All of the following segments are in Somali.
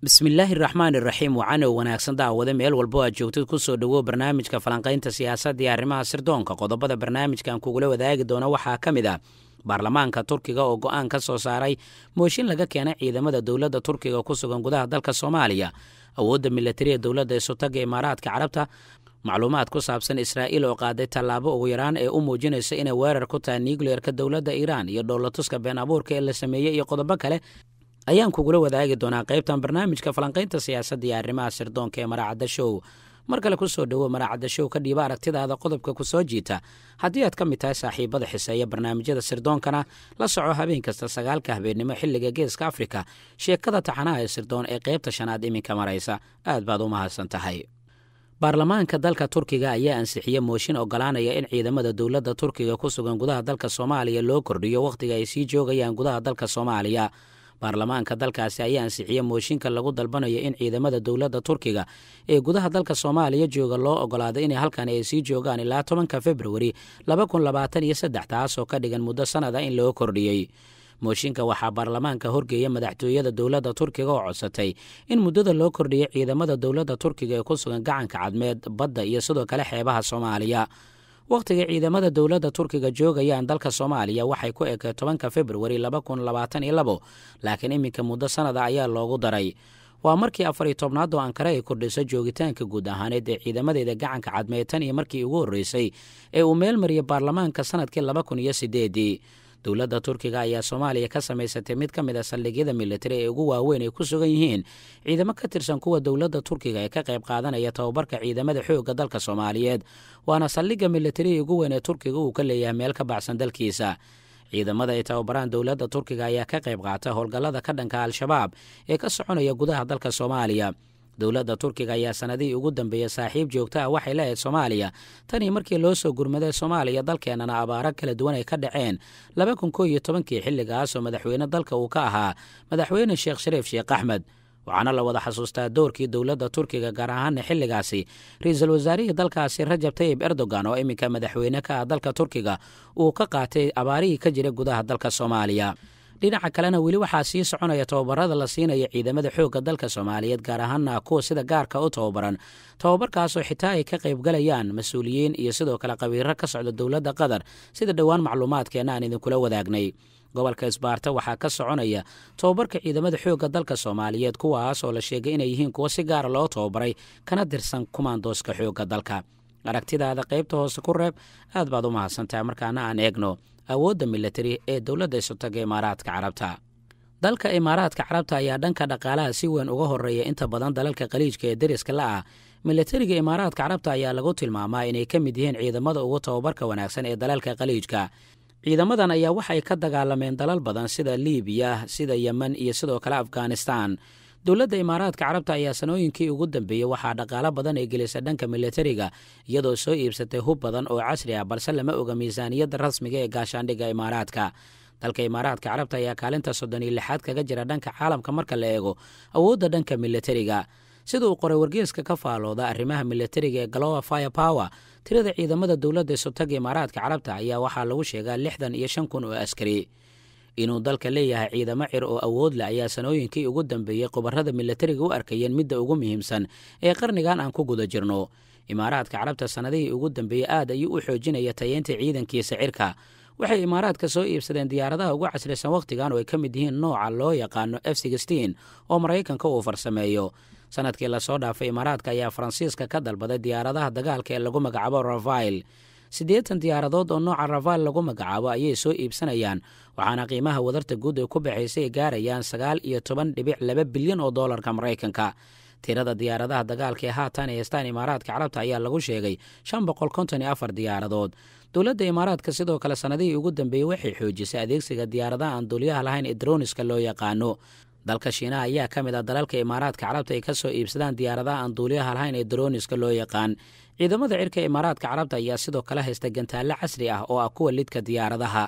bismillaahi raxmaani raxiim wacanow wanaagsan daawade meel walbo aad joogtid kusoo dhowow barnaamijka falanqaynta siyaasadda iyo arrimaha sirdoonka qodobada barnaamijkan kugula wadaagi doono waxaa ka mid ah baarlamaanka turkiga oo go'aan ka soo saaray mooshin laga keenay ciidamada dowladda turkiga ku sugan gudaha dalka soomaaliya awoodda milatariya dowladda isutaga imaaraadka carabta macluumaad ku saabsan israa'iil oo qaaday tallaabo ugu yaraan ee u muujinaysa inay weerar ku tahay nucleerka dowladda iiraan iyo dhoolatuska been abuurka ee la sameeyey iyo qodobo kale ayaan kugula wadaagi doonaa qaybtan barnaamijka falanqaynta siyaasadda iyo arrimaha sirdoonka ee maraacadda show mar kale ku soo dhowo maraacadda show ka dhiiba aragtidaada qodobka ku soo jiita haddii aad ka mid tahay saaxiibada xiseeya barnaamijyada sirdoonkana la soco habeen kasta sagaalka habeennimo xilliga geeska afrika sheekada taxanaha ee sirdoon ee qaybta shanaad iminka maraysa aad baad u mahadsan tahay baarlamaanka dalka turkiga ayaa ansixiyey mooshin ogolaanaya in ciidamada dowladda turkiga ku sugan gudaha dalka soomaaliya loo kordhiyo wakhtiga ay sii joogayaan gudaha dalka soomaaliya baarlamaanka dalkaasi ayaa ansixiyey mooshinka lagu dalbanayo in ciidamada dowladda turkiga ee gudaha dalka soomaaliya jooga loo ogolaaday inay halkan ay sii joogaan ilaa tobanka februari laba kun labaatan iyo saddex taasoo ka dhigan muddo sannada in loo kordhiyey mooshinka waxaa baarlamaanka horgeeya madaxtooyada dowladda turkiga oo codsatay in muddada loo kordhiyay ciidamada dowladda turkiga ee ku sugan gacanka cadmeed badda iyo sidoo kale xeebaha soomaaliya wakhtiga ciidamada dowladda turkiga joogayaan dalka soomaaliya waxay ku ekay tobanka februari laba kun labaatan iyo labo laakiin iminka muddo sannada ayaa loogu daray waa markii afar iyo tobnaad oo ankare ay kordhiso joogitaanka guud ahaaneed ee ciidamadeeda gacanka cadmeed tan iyo markii ugu horreysay ee uu meel mariyay baarlamaanka sannadkii laba kun iyo sideedii dowladda turkiga ayaa soomaaliya ka samaysatay mid ka mid a saldhigyada militari ee ugu waaweyn ay ku sugan yihiin ciidamo ka tirsan kuwa dowladda turkiga ee ka qayb qaadanaya tababarka ciidamada xoogga dalka soomaaliyeed waana saldhigga militari ee ugu weyn ee turkiga uu ka leeyahay meel ka baxsan dalkiisa ciidamada ay tababaraan dowladda turkiga ayaa ka qayb qaata howlgallada ka dhanka al-shabaab ee ka soconaya gudaha dalka soomaaliya dowladda turkiga ayaa sanadihii ugu dambeeyey saaxiib joogto ah waxay leehayd soomaaliya tanii markii loo soo gurmaday soomaaliya dalkeennana abaaro kala duwan ay ka dhaceen laba kun koo iyo tobankii xilligaasoo madaxweyne dalka uu ka ahaa madaxweyne sheekh shariif sheekh axmed waxaana la wada xasuustaa doorkii dowladda turkiga gaar ahaana xilligaasi ra-iisul wasaarihii dalkaasi rajab tayib erdogan oo iminka madaxweyne ka ah dalka turkiga uu ka qaatay abaarihii ka jira gudaha dalka soomaaliya dhinaca kalena weli waxaa sii soconaya tababarada la siinaya ciidamada xoogga dalka soomaaliyeed gaar ahaana kuwa sida gaarka u tababaran tababarkaasoo xitaa ay ka qaybgalayaan mas-uuliyiin iyo sidoo kale qabiiro ka socda dowladda qatar sida dhowaan macluumaadkeenna aan idinkula wadaagnay gobolka isbaarta waxaa ka soconaya tababarka ciidamada xoogga dalka soomaaliyeed kuwaas oo la sheegay inay yihiin kuwo si gaara loo tababaray kana tirsan kumaandooska xoogga dalka aragtidaada qaybta hoose ku reeb aad baad u mahadsantahay markaana aan eegno awoodda militari ee dowladda isutaga imaaraadka carabta dalka imaaraadka carabta ayaa dhanka dhaqaalaha si weyn uga horeeya inta badan dalalka khaliijka ee deriska la ah militariga imaaraadka carabta ayaa lagu tilmaamaa inay ka mid yihiin ciidamada ugu tababarka wanaagsan ee dalalka khaliijka ciidamadan ayaa waxay ka dagaalameen dalal badan sida liibiya sida yemen iyo sidoo kale afghanistan dowladda imaaraadka carabta ayaa sanooyinkii ugu dambeeyey waxaa dhaqaalo badan ay gelisay dhanka militariga iyadoo soo iibsatay hub badan oo casri ah balse lama oga miisaaniyadda rasmiga ee gaashaandhigga imaaraadka dalka imaaraadka carabta ayaa kaalinta soddon iyo lixaad kaga jira dhanka caalamka marka la eego awoodda dhanka militariga sida uu qoray wargeeska ka faalooda arrimaha militariga ee galowa fire power tirada ciidamada dowladda isutaga imaaraadka carabta ayaa waxaa lagu sheegaa lixdan iyo shan kun oo askari inuu dalka leeyahay ciidamo cir oo awood leh ayaa sanooyinkii ugu dambeeyey qobarrada militariga u arkayeen midda ugu muhiimsan ee qarnigan aan ku guda jirno imaaraadka carabta sannadihii ugu dambeeyey aad ayuu u xoojinaya tayeynta ciidankiisa cirka waxay imaaraadka soo iibsadeen diyaaradaha ugu casrisan wakhtigan oo ay ka mid yihiin nooca loo yaqaano f sixteen oo maraykanka uu farsameeyo sanadkii lasoo dhaafay imaaraadka ayaa faransiiska ka dalbaday diyaaradaha dagaalka ee lagu magacaabo rafail siddeetan diyaaradood oo nooca rafail lagu magacaabo ayay soo iibsanayaan waxaana qiimaha wadarta guud ay ku baxaysay ay gaarayaan sagaal iyo toban dhibic laba bilyan oo doolarka maraykanka tirada diyaaradaha dagaalka ee haatan ay haystaan imaaraadka carabta ayaa lagu sheegay shan boqol konton iyo afar diyaaradood dowladda imaaraadka sidoo kale sannadihii ugu dambeeyey waxay xoojisay adeegsiga diyaaradaha aan duuliyaha lahayn ee droniska loo yaqaano dalka shiinaha ayaa ka mid ah dalalka imaaraadka carabta ay ka soo iibsadaan diyaaradaha aan duuliyaha lahayn ee droniska loo yaqaan ciidamada cirka imaaraadka carabta ayaa sidoo kale haysta gantaallo casri ah oo ah kuwa lidka diyaaradaha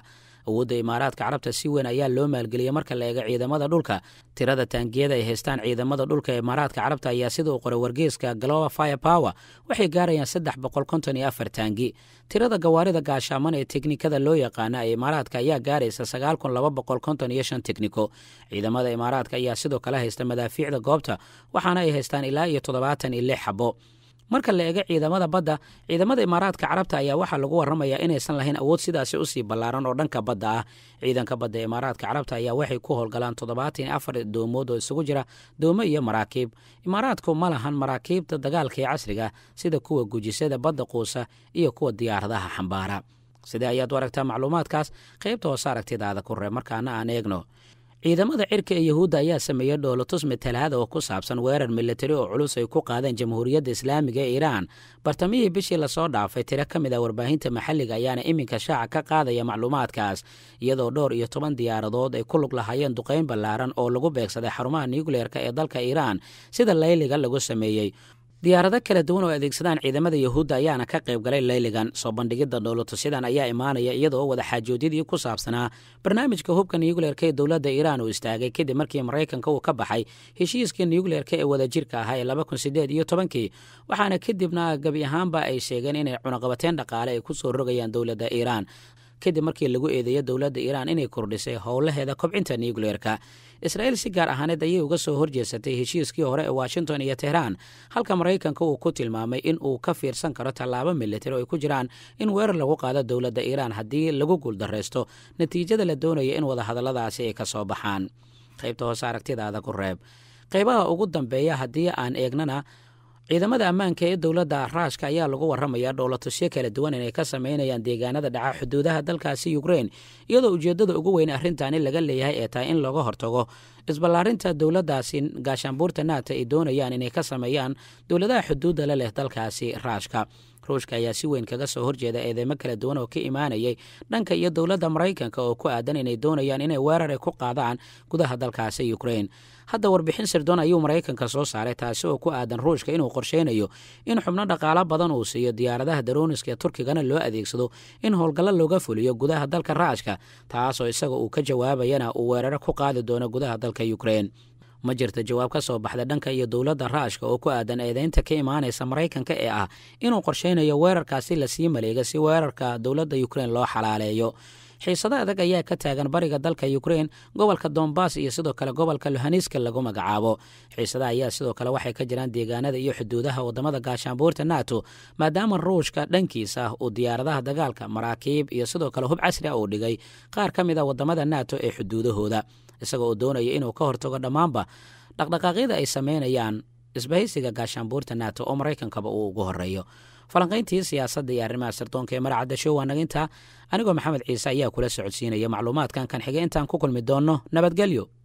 awoodda imaaraadka carabta si weyn ayaa loo maalgeliyey marka la eego ciidamada dhulka tirada taangiyada ay haystaan ciidamada dhulka ee imaaraadka carabta ayaa sida uu qoray wargeyska global fire power waxay gaarayaan saddex boqol konton iyo afar taangi tirada gawaarida gaashaaman ee teknikada loo yaqaana ee imaaraadka ayaa gaaraysa sagaal kun laba boqol konton iyo shan tekniko ciidamada imaaraadka ayaa sidoo kale haysta madaafiicda goobta waxaana ay haystaan ilaa iyo toddobaatan iyo lix xabo marka la eego ciidamada badda ciidamada imaaraadka carabta ayaa waxaa lagu waramayaa inaysan lahayn awood sidaasi usii ballaaran oo dhanka badda ah ciidanka badda imaaraadka carabta ayaa waxay ku howlgalaan toddobaatan iyo afar doomood oo isugu jira doomo iyo maraakiib imaaraadku ma lahan maraakiibta dagaalka ee casriga sida kuwa gujisada badda quusa iyo kuwa diyaaradaha xambaara sidee ayaad u aragtaa macluumaadkaas qaybta hoose aragtidaada ku reeb markaana aan eegno ciidamada cirka ee yahuudda ayaa sameeyey dhoolotus matalaada oo ku saabsan weerar militari oo culus ay ku qaadeen jamhuuriyadda islaamiga ee iiraan bartamihii bishii lasoo dhaafay tiro ka mid ah warbaahinta maxalliga ayaana iminka shaaca ka qaadaya macluumaadkaas iyadoo dhowr iyo toban diyaaradood ay ku lug lahaayeen duqayn ballaaran oo lagu beegsaday xarumaha nuukleerka ee dalka iiraan sida layliga lagu sameeyey diyaarado kala duwan oo adeegsadaan ciidamada yahuudda ayaana ka qayb galay layligan soo bandhigidda dhoolotusyadan ayaa imaanaya iyadoo wada xaajoodyadii ku saabsanaa barnaamijka hubka nuukleerka ee dowladda iiraan uu istaagay kadib markii maraykanka uu ka baxay heshiiskii nuukleerka ee wadajirka ahaa ee laba kun sideed iyo tobankii waxaana kadibna gebi ahaanba ay sheegeen inay cunaqabateen dhaqaale ay ku soo rogayaan dowladda iiraan kadib markii lagu eedeeyo dowladda iiraan inay kordhisay howlaheeda kobcinta nuukleerka israa'iil si gaar ahaaneed ayay uga soo horjeesatay heshiiskii hore ee washington iyo tehraan halka maraykanka uu ku tilmaamay in uu ka fiirsan karo tallaabo militari oo ay ku jiraan in weerar lagu qaado dowladda iiraan haddii lagu guuldaraysto natiijada la doonaya in wadahadalladaasi ay ka soo baxaan qaybta hoose aragtidaada ku reeb qaybaha ugu dambeeya haddii aan eegnana ciidamada ammaanka ee dowladda raashka ayaa lagu waramayaa dhoolatusyo kala duwan inay ka sameynayaan deegaanada dhaca xuduudaha dalkaasi ukrein iyadoo ujeeddada ugu weyn arrintaani laga leeyahay ee tahay in looga hortago isballaarinta dowladdaasi gaashaanbuurta naata ay doonayaan inay ka sameeyaan dowladaha xuduudda la leh dalkaasi raashka ruushka ayaa si weyn kaga soo horjeeda eedeymo kala duwan oo ka imaanayay dhanka iyo dowladda maraykanka oo ku aadan inay doonayaan inay weerar ay ku qaadaan gudaha dalkaasi ukrein hadda warbixin sirdoon ayuu maraykanka soo saaray taasi oo ku aadan ruushka inuu qorsheynayo in xubno dhaqaalo badan uu siiyo diyaaradaha darooniska ee turkigana loo adeegsado in howlgallo looga fuliyo gudaha dalka raashka taasoo isaga uu ka jawaabayana uu weeraro ku qaadi doono gudaha dalka ukrein ma jirta jawaab ka soo baxda dhanka iyo dowladda raashka oo ku aadan eedeynta ka imaanaysa maraykanka ee ah inuu qorsheynayo weerarkaasi lasii maleega si weerarka dowladda ukrein loo xalaaleeyo xiisado adag ayaa ka taagan bariga dalka ukrein gobolka dombas iyo sidoo kale gobolka luhaniska lagu magacaabo xiisadaha ayaa sidoo kale waxay ka jiraan deegaanada iyo xuduudaha wadamada gaashaanbuurta nato maadaama ruushka dhankiisa uu diyaaradaha dagaalka maraakiib iyo sidoo kale hub casri ah uu dhigay qaar ka mid a wadamada nato ee xuduudahooda isaga oo doonaya inuu ka hortago dhammaanba dhaqdhaqaaqyada ay sameynayaan isbahaysiga gaashaanbuurta nato oo maraykankaba uu ugu horeeyo falanqayntii siyaasadda iyo arrimaha sirdoonka ee maracadda show waa naga intaa anigoo maxamed ciise ayaa kula socodsiinaya macluumaadkan kan xigay intaan ku kulmi doonno nabadgelyo